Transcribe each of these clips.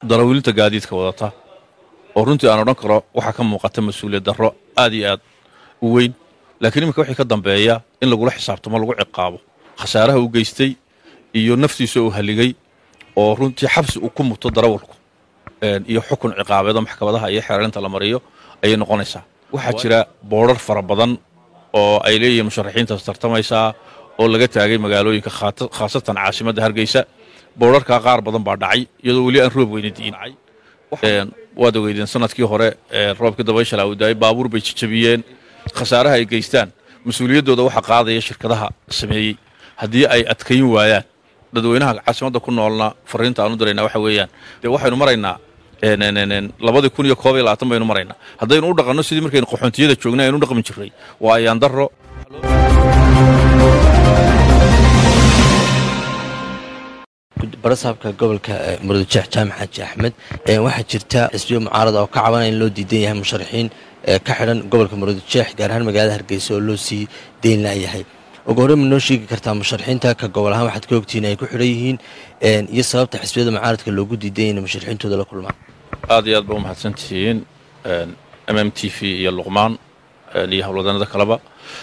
darawilinta gaadiidka wadata oo runtii aan odhan karo waxaa ka muuqata mas-uuliyad darro aad iyo aad u weyn laakiin iminka wixii ka dambeeya in lagula xisaabtamo lagu ciqaabo khasaaraha uu geystay iyo naftiisa uu haligay oo runtii xabsi uu ku muto darawalku iyo xukun ciqaabeeda maxkamadaha iyo xeeralinta la mariyo ayay noqonaysaa waxaa jira boodrar fara badan oo ay leeyihiin musharaxiintaas tartamaysaa oo laga taagay magaalooyinka khaasatan caasimadda hargeysa boodharkaa qaar badan baa dhacay iyadoo weli aan roob weyna diin waad ogeydeen sanadkii hore roobkii dabayshala uu daayay baabuur bay jijabiyeen khasaaraha ay geystaan mas-uuliyaddooda waxaa qaadaya shirkadaha sameeyey haddii ay adkayn waayaan dadweynaha caasimadda ku noolna fariinta aan u diraynaa waxa weeyaan dee waxaynu maraynaa labadii kun iyo koob iyo labaatan baynu maraynaa haddaynu u dhaqanno sidii markaynu qaxoontiyada joognay aynu u dhaqmi jirray waa ayaan darro barasaabka gobolka murudujeex jaamac xaaji axmed waxaa jirta xisbiyo mucaarada oo ka cabanaya in loo diidan yahay musharaxiin ka xidhan gobolka murudujeex gaar ahaan magaalada hargeysa oo loo sii deyn layahay ugu horey ma noo sheegi kartaa musharaxiinta ka gobol ahaan waxaad ka ogtihiin ay ku xidhan yihiin iyo sababta xisbiyada mucaaradka loogu diidan yahay in musharaxiintooda la kulmaan aad iyo aad ba u mahadsantihiin m m t v iyo luqmaan iyo howlwadanada kaleba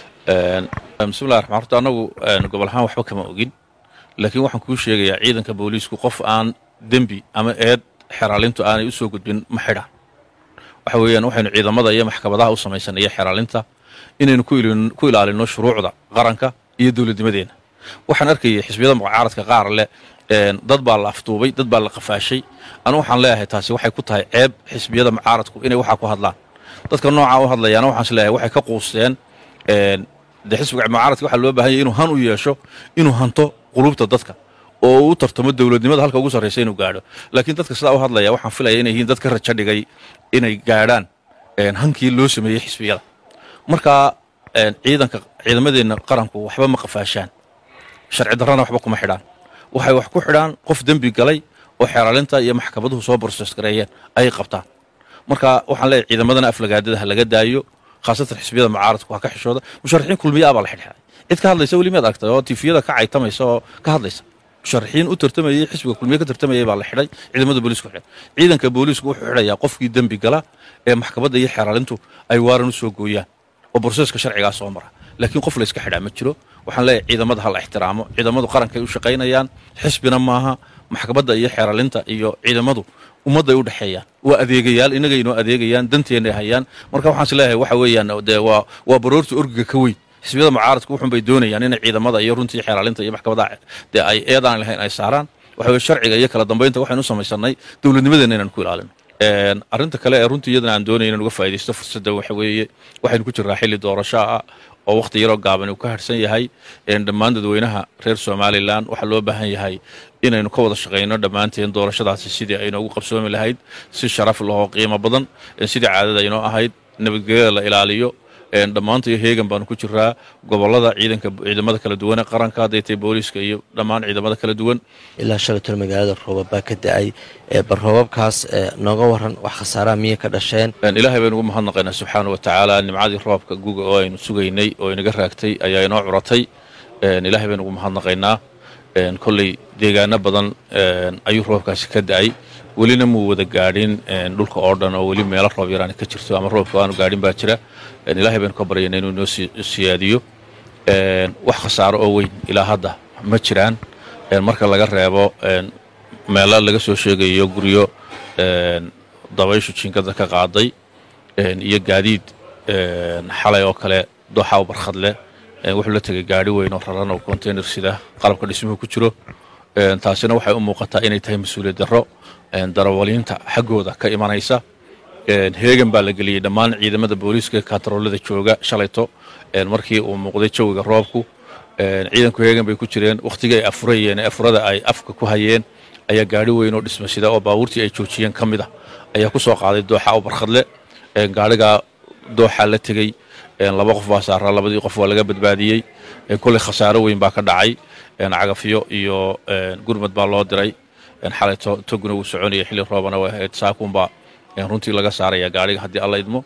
bismillahi raxmaan horta annagu gobol ahaan waxba kama ogin laakiin waxaan kuu sheegayaa ciidanka booliisku qof aan dembi ama eed xeraalintu aanay u soo gudbin ma xidhaan waxa weeyaan waxaynu ciidamada iyo maxkamadaha u samaysanay iyo xeraalinta inaynu ku ilaalinno shuruucda qaranka iyo dowladnimadeenna waxaan arkayay xisbiyada mucaaradka qaar leh dad baa la afduubay dad baa la qafaashay anu waxaan leeyahay taasi waxay ku tahay ceeb xisbiyada mucaaradku inay waxaa ku hadlaan dadka noocaa u hadlayaana waxaan is leeyahay waxay ka quusteen dee xisbiga mucaaradka waxaa loo bahan yahy inuu han u yeesho inuu hanto qulubta dadka oo u tartamo dowladnimada halka ugu sarraysa inuu gaadho laakiin dadka sidaa u hadlaya waxaan filaya inay yihiin dad ka rajo dhigay inay gaadhaan hankii loo sameeyey xisbiyada markaa ciidanka ciidamadeenna qaranku waxba ma qafaashaan sharci darrana waxba kuma xidhaan waxay wax ku xidhaan qof dembi galay oo xeeraalinta iyo maxkamaduhu soo borses gareeyeen ayay qabtaan marka waxaan leeyahay ciidamadana aflagaadada ha laga daayo khaasatan xisbiyada mucaaradku ha ka xishooda musharaxiin kulmiya abaa la xidhxay cid ka hadlaysa weli miyaad aragtay oo tifiyada ka caytamaysa oo ka hadlaysa musharaxiin u tartamayey xisbiga kulmiye ka tartamayay baa la xidhay ciidamada booliisku xidhay ciidanka booliisku wuxuu xidhayaa qofkii dembi gala ee maxkamadda iyo xeeraalintu ay waaran u soo gooyaan oo borseeska sharcigaa soo mara laakiin qof layska xidhaa ma jiro waxaan leeyahay ciidamada ha la ixtiraamo ciidamadu qarankay u shaqaynayaan xisbina maaha maxkamadda iyo xeeraalinta iyo ciidamadu ummadday u dhexeeyaan waa adeegayaal inagay inoo adeegayaan danteennay hayaan marka waxaan is leeyahay waxa weeyaan dee waa waa baroorta orgiga ka weyn xisbiyada mucaaradku wuxun bay doonayaan inay ciidamada iyo runtii xeeraalinta iyo maxkamadaha dee ay eedaan lahayn ay saaraan waxa weye sharciga iyo kala dambaynta waxaynu u samaysanay dowladnimadeenna inaan ku ilaalino arrinta kale ee runtii iyadana aan doonaya inaan uga faa'idaysto fursadda waxa weeye waxaynu ku jirraa xilli doorasho ah oo wakhti yaroo gaaban uu ka harsan yahay dhammaan dadweynaha reer somalilan waxaa loo baahan yahay inaynu ka wada shaqayno dhammaanteen doorashadaasi sidii aynoogu qabsoomi lahayd si sharaf lahoo qiimo badan sidii caadada aynoo ahayd nabadgelyada la ilaaliyo dhammaantayo heegan baanu ku jiraa gobolada ciidanka ciidamada kala duwan ee qaranka hadday tahay booliiska iyo dhammaan ciidamada kala duwan ilaa shalaytol magaalada roobab baa ka da-ay bal roobabkaas nooga waran wax khasaaraha miyay ka dhasheen ilaahay baynu ugu mahadnaqaynaa subxaana wa tacaala nimcadii roobka guga oo aynu sugaynay oo inaga raagtay ayaa inoo curatay ilaahay baynu ugu mahadnaqaynaa kolley deegaano badan ayuu roobkaasi ka da-ay welina muu wada gaadhin dhulka oo dhan oo weli meelo roob yaraani ka jirto ama roobka aanu gaadhin baa jira ilaahay baynu ka baryayna inuu inoo siyaadiyo wax khasaaro oo weyn ilaa hadda ma jiraan marka laga reebo meelo laga soo sheegayo guryo dabayshu jinkada ka qaaday iyo gaadiid xalay oo kale dooxa u barkhad leh wuxuu la tegay gaari weyn oo raran oo container sida qalabka dhismuhu ku jiro taasina waxay u muuqataa inay tahay mas-uuliyad darro darawaliinta xaggooda ka imanaysa heegan baa la geliyey dhammaan ciidamada booliiska katroolada jooga shalayto markii uu muuqday jawiga roobku ciidanku heegan bay ku jireen wakhtigii ay afurayeen afurada ay afka ku hayeen ayaa gaari weyn oo dhisma sida oo baabuurtii ay joojiyeen ka mid ah ayaa ku soo qaaday dooxa u barkhadle gaarigaa dooxa la tegey laba qof baa saaraa labadii qof waa laga badbaadiyey kolley khasaaro weyn baa ka dhacay cagafyo iyo gurmad baa loo diray xalay toguna wuu soconaya xilli roobana way ahayd saakunbaa runtii laga saaraya gaariga haddii alla idmo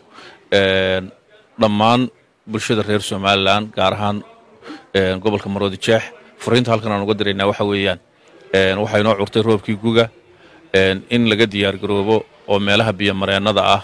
dhammaan bulshada reer somalilan gaar ahaan gobolka maroodi jeex furiinta halkan aan uga diraynaa waxa weeyaan waxaa inoo curtay roobkii guga in laga diyaargaroobo oo meelaha biyomareennada ah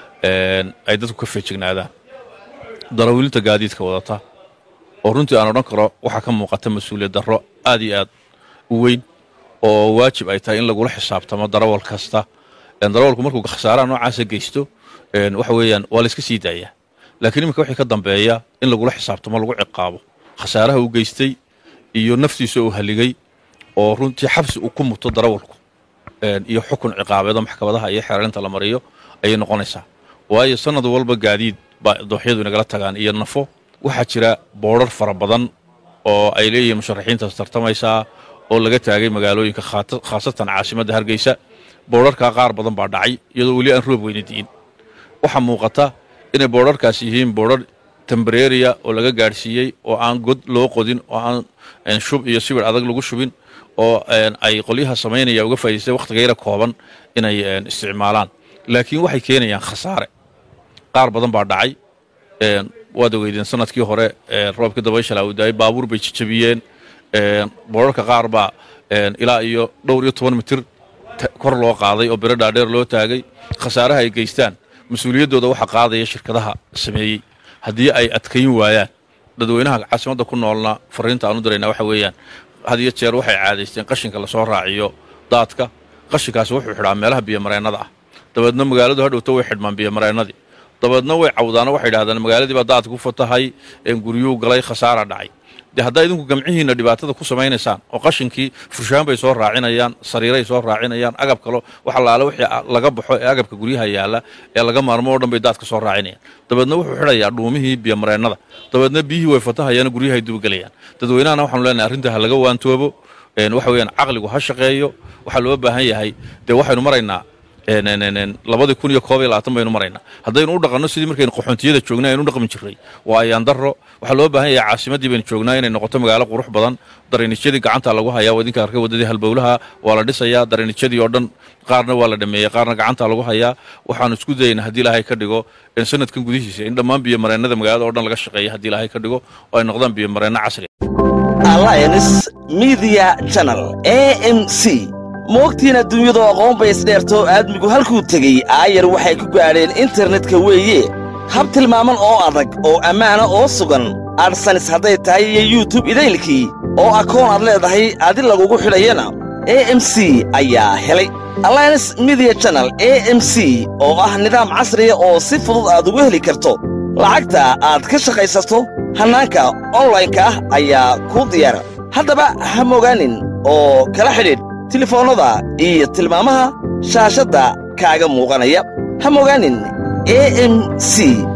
ay dadku ka feejignaadaan darawiilinta gaadiidka wadata oo runtii aan odhan karo waxaa ka muuqata mas-uuliyad darro aad iyo aad u weyn oo waajib ay tahay in lagula xisaabtamo darawal kasta darawalku markuu khasaaraha noocaasa geysto waxa weeyaan waa layska sii daayaa laakiin iminka wixii ka dambeeya in lagula xisaabtamo lagu ciqaabo khasaaraha uu geystay iyo naftiisa uu haligay oo runtii xabsi uu ku muto darawalku iyo xukun ciqaabeedo maxkamadaha iyo xeerarinta la mariyo ayay noqonaysaa waayo sanad walba gaadiid baa dooxyadu inagala tagaan iyo nafo waxaa jira boodrar fara badan oo ay leeyihiin musharaxiintaas tartamaysaa oo laga taagay magaalooyinka khaasatan caasimadda hargeysa boodharkaa qaar badan baa dhacay iyadoo weli aan roob weyna di'in waxaa muuqata inay boodharkaas yihiin boodhar tembareeriya oo laga gaadhsiiyey oo aan god loo qodin oo aan shub iyo sibir adag lagu shubin oo ay qolyaha samaynaya uga faa'idaystay wakhtiga yara kooban inay isticmaalaan laakiin waxay keenayaan khasaare qaar badan baa dhacay waad ogeydeen sanadkii hore roobka dabayshala uu daayay baabuur bay jijabiyeen boodharka qaar baa ilaa iyo dhowr iyo toban mitir kor loo qaaday oo biro dhaadheer loo taagay khasaaraha ay geystaan mas-uuliyaddooda waxaa qaadaya shirkadaha sameeyey haddii ay adkayn waayaan dadweynaha caasimadda ku noolna fariinta aan u diraynaa waxa weeyaan had iyo jeer waxay caadaysteen qashinka lasoo raaciyo daadka qashinkaasi wuxuu xidhaa meelaha biyomareennada ah dabeedna magaaladu hadhowto way xidhmaan biyomareennadii dabeedna way cawdaano waxay idhahdeen magaaladii baa daadka ku fatahay guryuu galay khasaara dhacay dee haddaa idinku gamcihiinna dhibaatada ku samaynaysaan oo qashinkii fushaan bay soo raacinayaan sariiray soo raacinayaan agab kalo wax allaale wixii laga baxo ee agabka guryaha yaalla ee laga maarmo oo dhan bay daadka soo raacinayaan dabeedna wuxuu xidhayaa dhuumihii biyomareennada dabeedna biyihii way fatahayaan guryahay dubagelayaan dadweynahana waxaanu leenahay arrinta ha laga waantoobo waxa weeyaan caqligu ha shaqeeyo waxaa loo baahan yahay dee waxaynu maraynaa labadii kun iyo koob iyo labaatan baynu maraynaa haddaynu u dhaqanno sidii markaynu qaxoontiyada joognay aynu u dhaqmi jirray waa ayaan darro waxaa loo baahan yahay caasimaddii baynu joognaa inay noqoto magaalo qurux badan dareenijyadii gacanta lagu hayaa wadinka arkay waddadii halbowlaha waa la dhisayaa dareenijyadii oo dhan qaarna waa la dhameeyey qaarna gacanta lagu hayaa waxaanu isku dayaynaa haddii ilaahay ka dhigo sanadkan gudihiisa in dhammaan biyomareennada magaalada oo dhan laga shaqeeya haddii ilaahay ka dhigo oo ay noqdaan biyomareenno casri alliance media channel a m c moogtiin adduunyadu aqoon bay isdheertoo aadmigu halkuu tegey aayar waxay ku gaadheen internetka weeye hab tilmaaman oo adag oo ammaana oo sugan adsanis hadday tahay iyo yutub idaylkii oo akoon aad leedahay adi lagugu xidhayana a m c ayaa helay alliance media channel a m c oo ah nidaam casriya oo si fudud aad ugu heli karto lacagta aad ka shaqaysato hannaanka onlaynka ah ayaa kuu diyaara haddaba ha mogaanin oo kala xidhiidh tilefoonnada iyo tilmaamaha shaashadda kaaga muuqanaya ha mogaanin a m c